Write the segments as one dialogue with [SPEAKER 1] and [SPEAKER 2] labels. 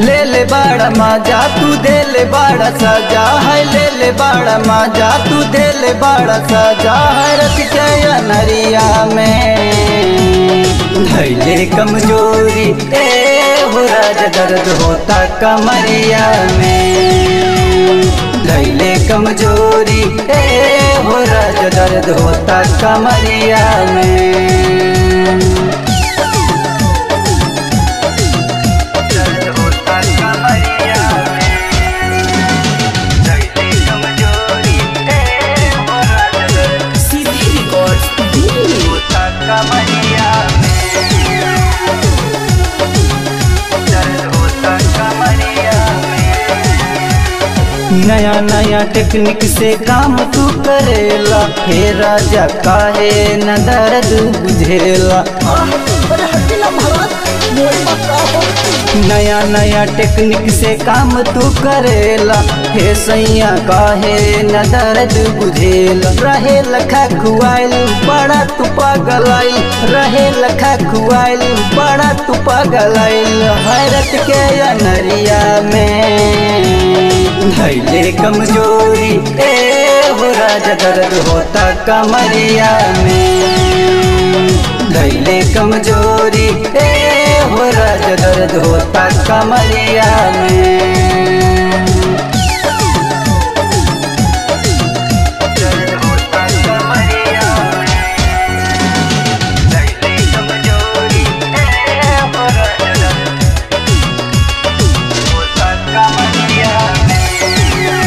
[SPEAKER 1] ले ले बड़ा मजा तू दे ले बड़ा सजा है ले ले बड़ा मजा तू दे ले बड़ा सजा है रख के नरिया में धैले कमजोरी ए हो राज दर्द होता कमरिया में धैले कमजोरी ए हो राज दर्द होता कमरिया में दर्द होता कमरिया में धैले कमजोरी ए हो राज दर्द
[SPEAKER 2] सीधी रिकॉर्ड दिल्ली
[SPEAKER 1] होता कमरिया में दर्द होता कमरिया में नया नया टेक्निक से काम तू करेला हे राजा काहे न दर्द बुझेला
[SPEAKER 2] अरे हटिला महाराज मोरी मत रहो
[SPEAKER 1] नया नया टेक्निक से काम तू करेला हे सैया काहे न दर्द बुझेला रहे लखा खुआइल बड़ा तू पागलाइल रहे लखा खुआइल बड़ा तू पागलाइल हैरत के अनरिया में धैले कमजोरी ए हो राजा दर्द होता कमरिया में धैले कमजोरी ए हो राजा दर्द होता कमरिया में दर्द होता कमरिया में धैले कमजोरी ए हो राजा दर्द होता कमरिया में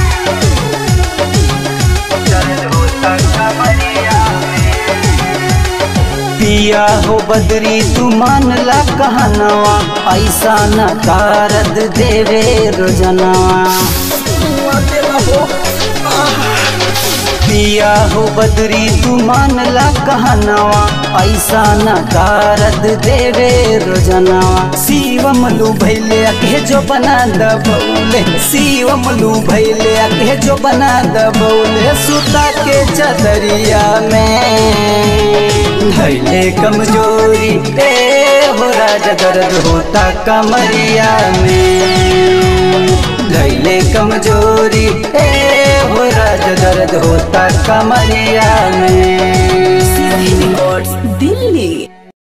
[SPEAKER 1] दर्द होता कमरिया में पिया हो बदरी तू मान ला कहनवा ऐसा न कारद देवे रोजनवा
[SPEAKER 2] मुआते रहो
[SPEAKER 1] पिया हो बदरी तू मान ला कहनवा ऐसा न कारद देवे रोजनवा शिवम लू भैले अके जो बना दबौले शिवम लू भैले अके जो बना दबौले सुता के चदरिया में धैले कमजोरी ए हो राजा दर्द होता कमरिया में धैले कमजोरी ए हो राजा दर्द होता कमरिया में
[SPEAKER 2] सीधी रिकॉर्ड दिल्ली